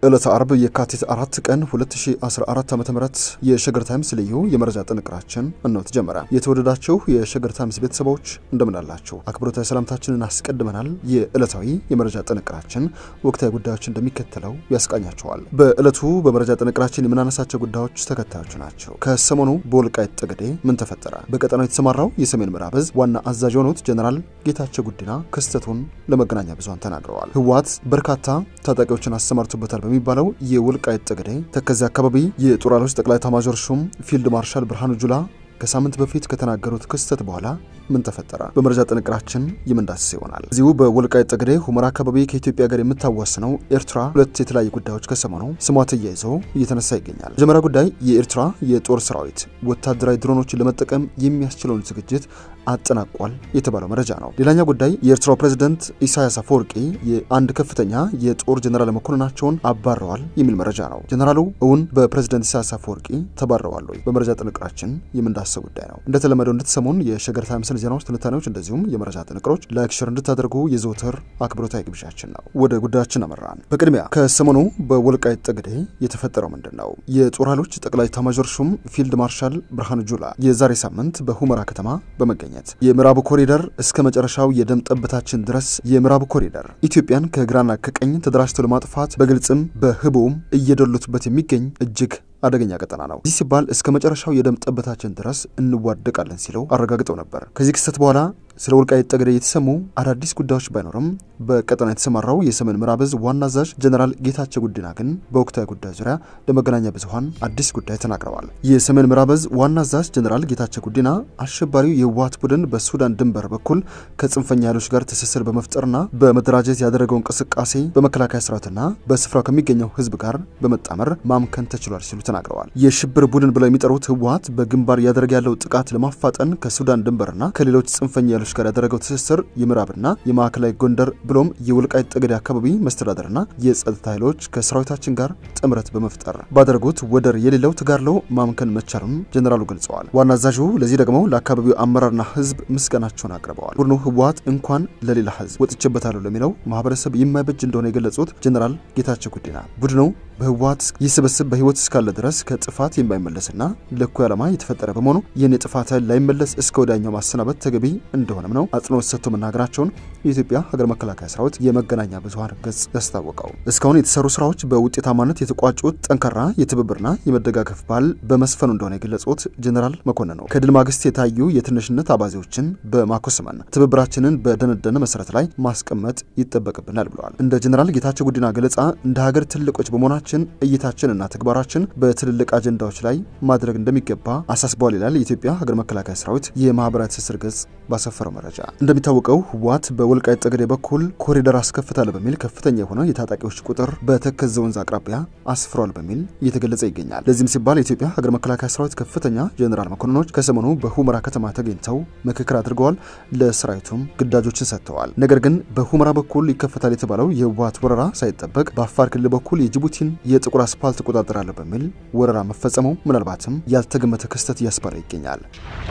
ዕለተ አርብ የካቲት አራት ቀን 2014 ዓ ም የሸገር ታይምስ ልዩ የመረጃ ጥንቅራችን እነሆ ተጀመረ። የተወደዳችሁ የሸገር ታይምስ ቤተሰቦች እንደምናላችሁ አክብሮታዊ ሰላምታችንን አስቀድመናል። የዕለታዊ የመረጃ ጥንቅራችን ወቅታዊ ጉዳዮች እንደሚከተለው ያስቃኛቸዋል። በዕለቱ በመረጃ ጥንቅራችን የምናነሳቸው ጉዳዮች ተከታዮች ናቸው። ከሰሞኑ በወልቃይት ጠገዴ ምን ተፈጠረ? በቀጠናው የተሰማራው የሰሜን ምዕራብ ዕዝ ዋና አዛዥ የሆኑት ጀኔራል ጌታቸው ጉዲና ክስተቱን ለመገናኛ ብዙሃን ተናግረዋል። ህወሓት በርካታ ታጣቂዎችን አሰማርቶበታል በሚባለው የወልቃይት ጠገዴ ተከዜ አካባቢ የጦር ኃይሎች ጠቅላይ ኤታማዦር ሹም ፊልድ ማርሻል ብርሃኑ ጁላ ከሳምንት በፊት ከተናገሩት ክስተት በኋላ ምን ተፈጠረ? በመረጃ ጥንቅራችን የምንዳስስ ይሆናል። እዚሁ በወልቃይት ጠገዴ ሁመራ አካባቢ ከኢትዮጵያ ጋር የምታዋስነው ኤርትራ ሁለት የተለያዩ ጉዳዮች ከሰሞኑ ስሟ ተያይዞ እየተነሳ ይገኛል። መጀመሪያ ጉዳይ የኤርትራ የጦር ሰራዊት ወታደራዊ ድሮኖችን ለመጠቀም የሚያስችለውን ዝግጅት አጠናቋል የተባለው መረጃ ነው። ሌላኛው ጉዳይ የኤርትራው ፕሬዝደንት ኢሳያስ አፈወርቂ የአንድ ከፍተኛ የጦር ጀኔራል መኮንናቸውን አባረዋል የሚል መረጃ ነው። ጀኔራሉ እውን በፕሬዝደንት ኢሳያስ አፈወርቂ ተባረዋል ወይ? በመረጃ ጥንቅራችን የምንዳሰው ጉዳይ ነው። እንደተለመደው እንድትሰሙን የሸገር ታይምስን ዜናዎች፣ ትንታኔዎች እንደዚሁም የመረጃ ጥንቅሮች ላይክ፣ ሸር እንድታደርጉ የዘወትር አክብሮታዊ ግብዣችን ነው። ወደ ጉዳያችን አመራን። በቅድሚያ ከሰሞኑ በወልቃይት ጠገዴ የተፈጠረው ምንድን ነው? የጦር ኃይሎች ጠቅላይ ኤታማዦር ሹም ፊልድ ማርሻል ብርሃኑ ጁላ የዛሬ ሳምንት በሁመራ ከተማ በመገኘት የምዕራቡ ኮሪደር እስከ መጨረሻው የደም ጠብታችን ድረስ የምዕራቡ ኮሪደር ኢትዮጵያን ከግራና ከቀኝ ተደራጅተው ለማጥፋት በግልጽም በህቡም እየደሉትበት የሚገኝ እጅግ አደገኛ ቀጠና ነው። ይህ ሲባል እስከ መጨረሻው የደም ጠብታችን ድረስ እንዋደቃለን ሲለው አረጋግጠው ነበር። ከዚህ ክስተት በኋላ ስለ ወልቃይት ጠገዴ የተሰሙ አዳዲስ ጉዳዮች ባይኖርም በቀጠና የተሰማራው የሰሜን ምዕራብ ዕዝ ዋና አዛዥ ጀኔራል ጌታቸው ጉዲና ግን በወቅታዊ ጉዳይ ዙሪያ ለመገናኛ ብዙኃን አዲስ ጉዳይ ተናግረዋል። የሰሜን ምዕራብ ዕዝ ዋና አዛዥ ጀኔራል ጌታቸው ጉዲና አሸባሪው የህወሓት ቡድን በሱዳን ድንበር በኩል ከጽንፈኛ ኃይሎች ጋር ትስስር በመፍጠርና በመደራጀት ያደረገው እንቅስቃሴ በመከላከያ ሰራዊትና በስፍራው ከሚገኘው ህዝብ ጋር በመጣመር ማምከን ተችሏል ሲሉ ተናግረዋል። የሽብር ቡድን ብለው የሚጠሩት ህወሓት በግንባር እያደረገ ያለው ጥቃት ለማፋጠን ከሱዳን ድንበርና ከሌሎች ጽንፈኛ ኃይሎች ጋር ያደረገው ትስስር የምዕራብና የማዕከላዊ ጎንደር ብሎም የወልቃይት ጠገዴ አካባቢ መስተዳደርና የጸጥታ ኃይሎች ከሰራዊታችን ጋር ጥምረት በመፍጠር ባደረጉት ወደር የሌለው ተጋድሎ ማምከን መቻሉን ጀኔራሉ ገልጸዋል። ዋና አዛዡ ለዚህ ደግሞ ለአካባቢው አመራርና ህዝብ ምስጋናቸውን አቅርበዋል። ቡድኑ ህወሓት እንኳን ለሌላ ህዝብ ወጥቼበታለሁ ለሚለው ማህበረሰብ የማይበጅ እንደሆነ የገለጹት ጀኔራል ጌታቸው ጉዲና ቡድኑ በህወሓት ይህ ስብስብ በህይወት እስካለ ድረስ ከጥፋት የማይመለስና ለእኩይ ዓላማ የተፈጠረ በመሆኑ ይህን የጥፋት ኃይል ላይመለስ እስከ ወዲያኛው ማሰናበት ተገቢ እንደሆነም ነው አጽንኦት ሰጥቶ መናገራቸውን የኢትዮጵያ ሀገር መከላከያ ሰራዊት የመገናኛ ብዙኃን ገጽ ያስታወቀው። እስካሁን የተሰሩ ስራዎች በውጤታማነት የተቋጩት ጠንካራ የትብብርና የመደጋገፍ ባህል በመስፈኑ እንደሆነ የገለጹት ጀኔራል መኮንን ነው። ከድል ማግስት የታዩ የትንሽነት አባዜዎችን በማኮስመን ትብብራችንን በደነደነ መሰረት ላይ ማስቀመጥ ይጠበቅብናል ብለዋል። እንደ ጀኔራል ጌታቸው ጉዲና ገለጻ እንደ ሀገር ትልቆች በመሆናችን እይታችንና ተግባራችን በትልልቅ አጀንዳዎች ላይ ማድረግ እንደሚገባ አሳስበዋል ይላል የኢትዮጵያ ሀገር መከላከያ ሰራዊት የማህበራዊ ትስስር ገጽ ባሰፈረው መረጃ። እንደሚታወቀው ህወሓት በወልቃይት ጠገዴ በኩል ኮሪደር አስከፍታለሁ በሚል ከፍተኛ የሆነ የታጣቂዎች ቁጥር በተከዘ ወንዝ አቅራቢያ አስፍሯል በሚል እየተገለጸ ይገኛል። ለዚህም ሲባል የኢትዮጵያ ሀገር መከላከያ ሰራዊት ከፍተኛ ጀኔራል መኮንኖች ከሰሞኑ በሁመራ ከተማ ተገኝተው ምክክር አድርገዋል። ለሰራዊቱም ግዳጆችን ሰጥተዋል። ነገር ግን በሁመራ በኩል ይከፈታል የተባለው የህወሓት ወረራ ሳይጠበቅ በአፋር ክልል በኩል የጅቡቲን የጥቁር አስፓልት እቆጣጠራለሁ በሚል ወረራ መፈጸሙ ምናልባትም ያልተገመተ ክስተት እያስባለ ይገኛል።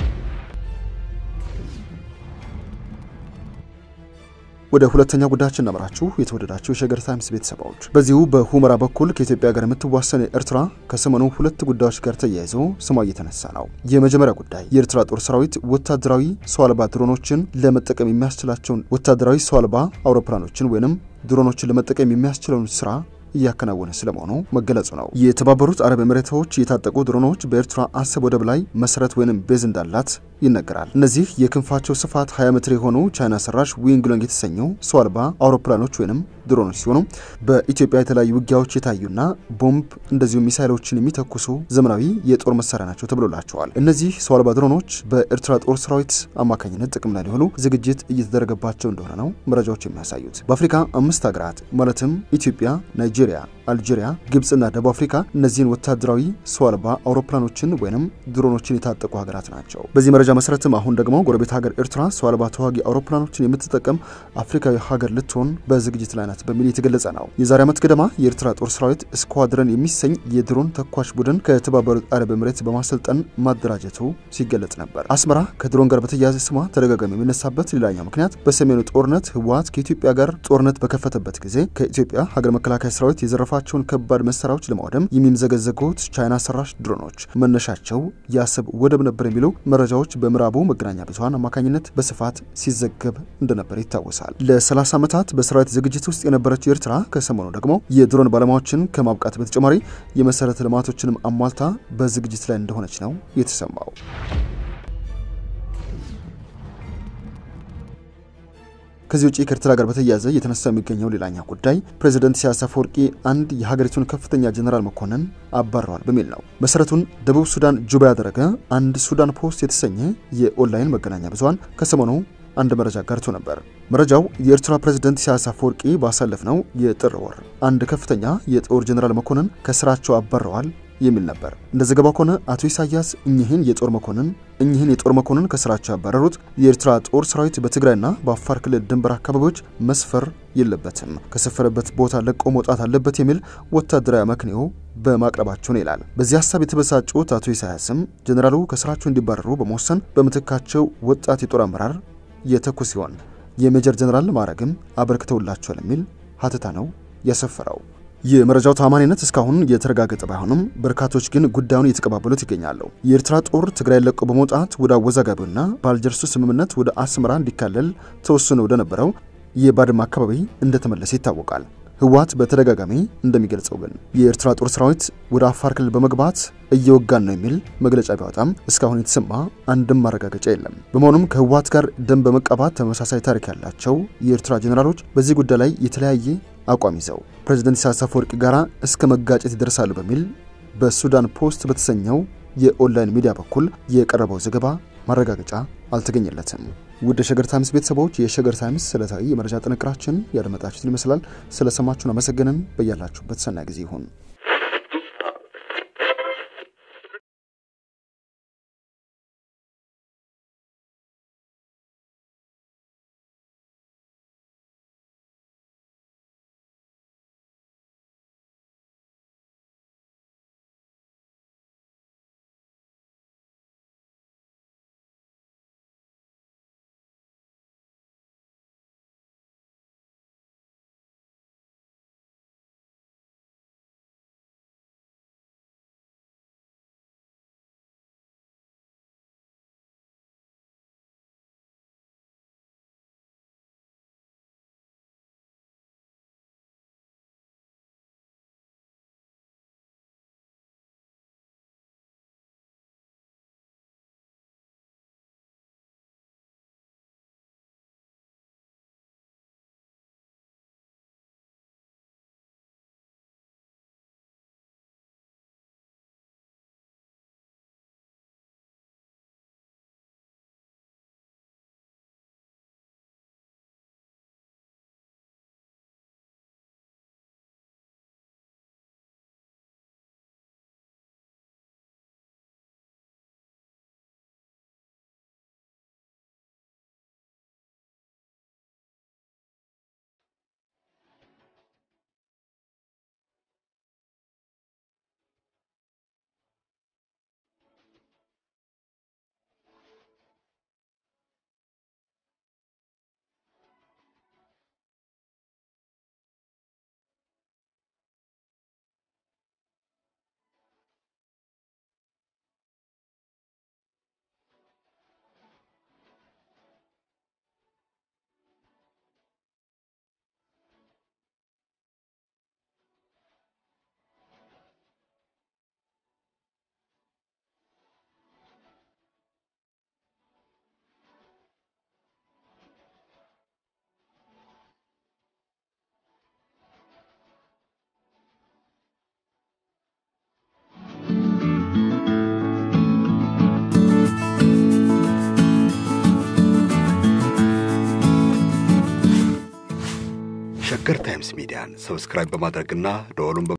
ወደ ሁለተኛ ጉዳያችን እናመራችሁ። የተወደዳችሁ የሸገር ታይምስ ቤተሰቦች፣ በዚሁ በሁመራ በኩል ከኢትዮጵያ ጋር የምትዋሰን ኤርትራ ከሰሞኑ ሁለት ጉዳዮች ጋር ተያይዞ ስሟ እየተነሳ ነው። የመጀመሪያ ጉዳይ የኤርትራ ጦር ሰራዊት ወታደራዊ ሰው አልባ ድሮኖችን ለመጠቀም የሚያስችላቸውን ወታደራዊ ሰው አልባ አውሮፕላኖችን ወይንም ድሮኖችን ለመጠቀም የሚያስችለውን ስራ እያከናወነ ስለመሆኑ መገለጹ ነው። የተባበሩት አረብ ኤምሬቶች የታጠቁ ድሮኖች በኤርትራ አሰብ ወደብ ላይ መሰረት ወይንም ቤዝ እንዳላት ይነገራል። እነዚህ የክንፋቸው ስፋት 20 ሜትር የሆኑ ቻይና ሰራሽ ዊንግሎንግ የተሰኙ ሰው አልባ አውሮፕላኖች ወይንም ድሮኖች ሲሆኑ በኢትዮጵያ የተለያዩ ውጊያዎች የታዩና ቦምብ እንደዚሁ ሚሳይሎችን የሚተኩሱ ዘመናዊ የጦር መሳሪያ ናቸው ተብሎላቸዋል። እነዚህ ሰው አልባ ድሮኖች በኤርትራ ጦር ሰራዊት አማካኝነት ጥቅም ላይ ሊሆኑ ዝግጅት እየተደረገባቸው እንደሆነ ነው መረጃዎች የሚያሳዩት። በአፍሪካ አምስት ሀገራት ማለትም ኢትዮጵያ፣ ናይጄሪያ፣ አልጄሪያ፣ ግብፅና ደቡብ አፍሪካ እነዚህን ወታደራዊ ሰው አልባ አውሮፕላኖችን ወይንም ድሮኖችን የታጠቁ ሀገራት ናቸው። በዚህ መረጃ መሰረትም አሁን ደግሞ ጎረቤት ሀገር ኤርትራ ሰው አልባ ተዋጊ አውሮፕላኖችን የምትጠቀም አፍሪካዊ ሀገር ልትሆን በዝግጅት ላይ ናት በሚል የተገለጸ ነው። የዛሬ ዓመት ገደማ የኤርትራ ጦር ሰራዊት ስኳድረን የሚሰኝ የድሮን ተኳሽ ቡድን ከተባበሩት አረብ ኤምሬት በማሰልጠን ማደራጀቱ ሲገለጽ ነበር። አስመራ ከድሮን ጋር በተያያዘ ስሟ ተደጋጋሚ የሚነሳበት ሌላኛው ምክንያት በሰሜኑ ጦርነት ህወሓት ከኢትዮጵያ ጋር ጦርነት በከፈተበት ጊዜ ከኢትዮጵያ ሀገር መከላከያ ሰራዊት የዘረፋቸው ያሰለፏቸውን ከባድ መሳሪያዎች ለማውደም የሚምዘገዘጉት ቻይና ሰራሽ ድሮኖች መነሻቸው የአሰብ ወደብ ነበር የሚሉ መረጃዎች በምዕራቡ መገናኛ ብዙኃን አማካኝነት በስፋት ሲዘገብ እንደነበር ይታወሳል። ለ30 ዓመታት በሰራዊት ዝግጅት ውስጥ የነበረችው ኤርትራ ከሰሞኑ ደግሞ የድሮን ባለሙያዎችን ከማብቃት በተጨማሪ የመሰረተ ልማቶችንም አሟልታ በዝግጅት ላይ እንደሆነች ነው የተሰማው። ከዚህ ውጭ ከኤርትራ ጋር በተያያዘ እየተነሳ የሚገኘው ሌላኛ ጉዳይ ፕሬዚደንት ኢሳያስ አፈወርቂ አንድ የሀገሪቱን ከፍተኛ ጀኔራል መኮንን አባረዋል በሚል ነው። መሰረቱን ደቡብ ሱዳን ጁባ ያደረገ አንድ ሱዳን ፖስት የተሰኘ የኦንላይን መገናኛ ብዙኃን ከሰሞኑ አንድ መረጃ ጋርቶ ነበር። መረጃው የኤርትራ ፕሬዝደንት ኢሳያስ አፈወርቂ ባሳለፍነው የጥር ወር አንድ ከፍተኛ የጦር ጀኔራል መኮንን ከስራቸው አባረዋል የሚል ነበር። እንደ ዘገባው ከሆነ አቶ ኢሳያስ እኚህን የጦር መኮንን እኚህን የጦር መኮንን ከስራቸው ያባረሩት የኤርትራ ጦር ሰራዊት በትግራይና በአፋር ክልል ድንበር አካባቢዎች መስፈር የለበትም፣ ከሰፈረበት ቦታ ለቆ መውጣት አለበት የሚል ወታደራዊ አመክንዮ በማቅረባቸው ነው ይላል። በዚህ ሀሳብ የተበሳጩት አቶ ኢሳያስም ጀኔራሉ ከስራቸው እንዲባረሩ በመወሰን በምትካቸው ወጣት የጦር አመራር የተኩ ሲሆን የሜጀር ጀኔራል ማዕረግም አበርክተውላቸዋል የሚል ሀተታ ነው ያሰፈረው። የመረጃው ታማኒነት እስካሁን የተረጋገጠ ባይሆንም በርካቶች ግን ጉዳዩን እየተቀባበሉት ይገኛሉ። የኤርትራ ጦር ትግራይ ለቆ በመውጣት ወደ አወዛጋቢውና በአልጀርሱ ስምምነት ወደ አስመራ እንዲካለል ተወስኖ ወደ ነበረው የባድመ አካባቢ እንደተመለሰ ይታወቃል። ህወሓት በተደጋጋሚ እንደሚገልጸው ግን የኤርትራ ጦር ሰራዊት ወደ አፋር ክልል በመግባት እየወጋን ነው የሚል መግለጫ ቢያወጣም እስካሁን የተሰማ አንድም ማረጋገጫ የለም። በመሆኑም ከህወሓት ጋር ደም በመቀባት ተመሳሳይ ታሪክ ያላቸው የኤርትራ ጄኔራሎች በዚህ ጉዳይ ላይ የተለያየ አቋም ይዘው ፕሬዚደንት ኢሳያስ አፈወርቂ ጋራ እስከ መጋጨት ይደርሳሉ በሚል በሱዳን ፖስት በተሰኘው የኦንላይን ሚዲያ በኩል የቀረበው ዘገባ ማረጋገጫ አልተገኘለትም። ውድ የሸገር ታይምስ ቤተሰቦች የሸገር ታይምስ ዕለታዊ የመረጃ ጥንቅራችን ያደመጣችሁትን ይመስላል። ስለሰማችሁን አመሰገንን። በያላችሁበት ሰናይ ጊዜ ይሁን። ሸገር ታይምስ ሚዲያን ሰብስክራይብ በማድረግና ደወሉን